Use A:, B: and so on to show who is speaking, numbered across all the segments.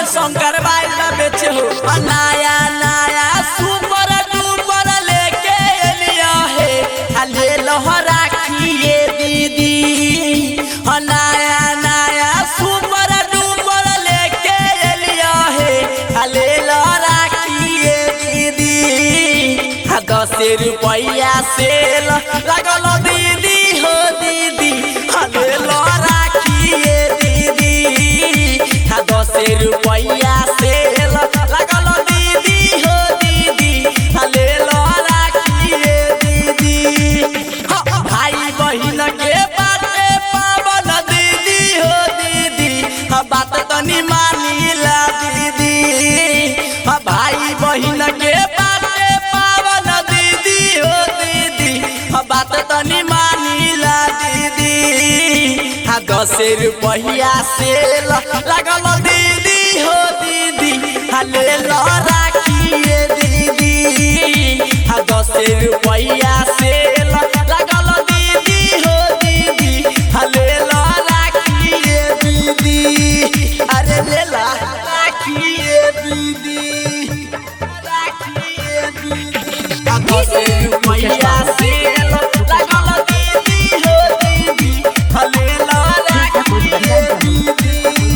A: शंकर बाइल बा बेचे हो आ नया नया सुपर डुपर लेके एलिया हे आ ले लहरा खिए दीदी आ नया नया सुपर डुपर लेके एलिया हे आ ले लहरा खिए दीदी आ दस रुपया सेल लगल दीदी हो दीदी आ ले लहरा खिए दीदी आ दस रुपया सेल लगल दीदी हो दीदी आ ले लहरा खिए दीदी हाँ, भाई बहिन के बाटे पावन दीदी हो दीदी हाँ, बात तनी मानिला दीदी हाँ, भाई बहिन के बाटे पावन दीदी हो दीदी हाँ, बात तनी मानिला दीदी हाँ दस रुपया सेल लगल दीदी हो दीदी हाँ ले लो राखिए दीदी हाँ दस रुपया सेल लगल दीदी हो दीदी हाँ ले लो राखिए दीदी अरे ले ला राखिए दीदी राखिए दीदी हाँ दस रुपया सेल लगल दीदी हो दीदी हाँ ले लो राखिए दीदी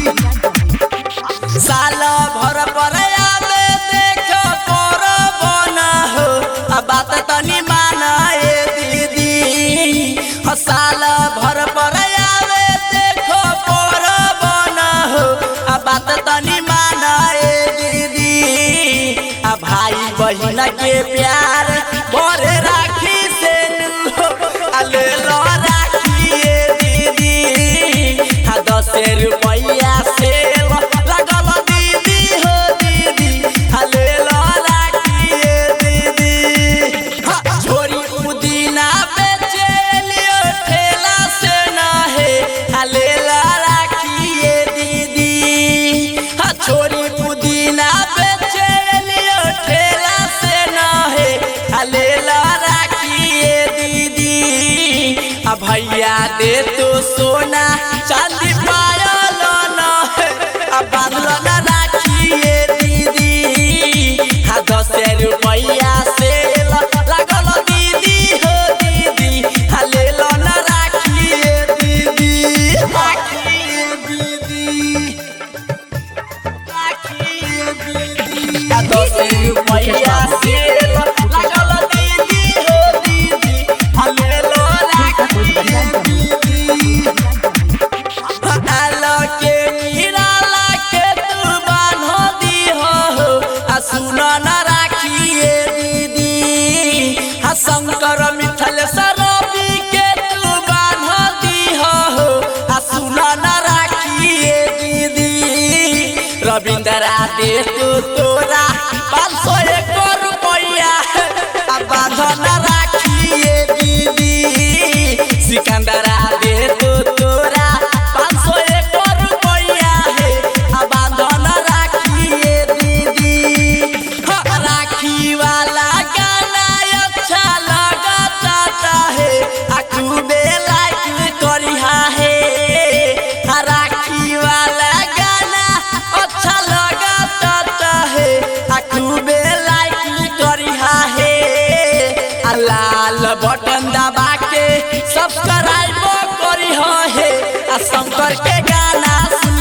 A: साल भर पर आवे देख कर बना हो आ बात तनी मानाए दीदी ह साल भर पर आवे देख कर बना हो आ बात तनी मानाए दीदी आ भाई बहिन के प्यार भरे राखी से नु आ ले लो राखिए दीदी आ दस रुपया से लगल दीदी हो दीदी आ ले लो राखिए दीदी हाँ, छोरी पुदीना बेचे लियो ठेला से न है आ ले लो राखिए दीदी हाँ, छोरी पुदीना बेचे लियो ठेला से न है आ ले लो राखिए दीदी आ भैया दे तो सोना चांदी पायल न है आ बांधल न राखिए दीदी हाँ दस रुपया से लगल दीदी हो दीदी हाँ ले लो न राखिए दीदी राखिए दीदी राखिए दीदी हाँ दस रुपया से लगल दीदी हो दीदी हाँ ले लो राखिए दीदी आलो के गिराला के तू बान्ह दीह हो आ सुन न राखिए दीदी आ शंकर मिथल सरबी के तू बान्ह दीह हो आ सुन न राखिए दीदी रविंद्रा दे तू तोरा पाँच सौ एक रुपया आ बांध न राखिए दीदी सिकंदरा दे तू तोरा पाँच सौ एक रुपया है आ बांध न राखिए दीदी हाँ, राखी वाला गाना अच्छा लगता है आ खूबे लाइक करिहा है आ राखी वाला गाना अच्छा लगता है आ खूबे लाइक करिहा है आ लाल बटन दबा के सब्सक्राइब करिहा है आ शंकर के गाना सुन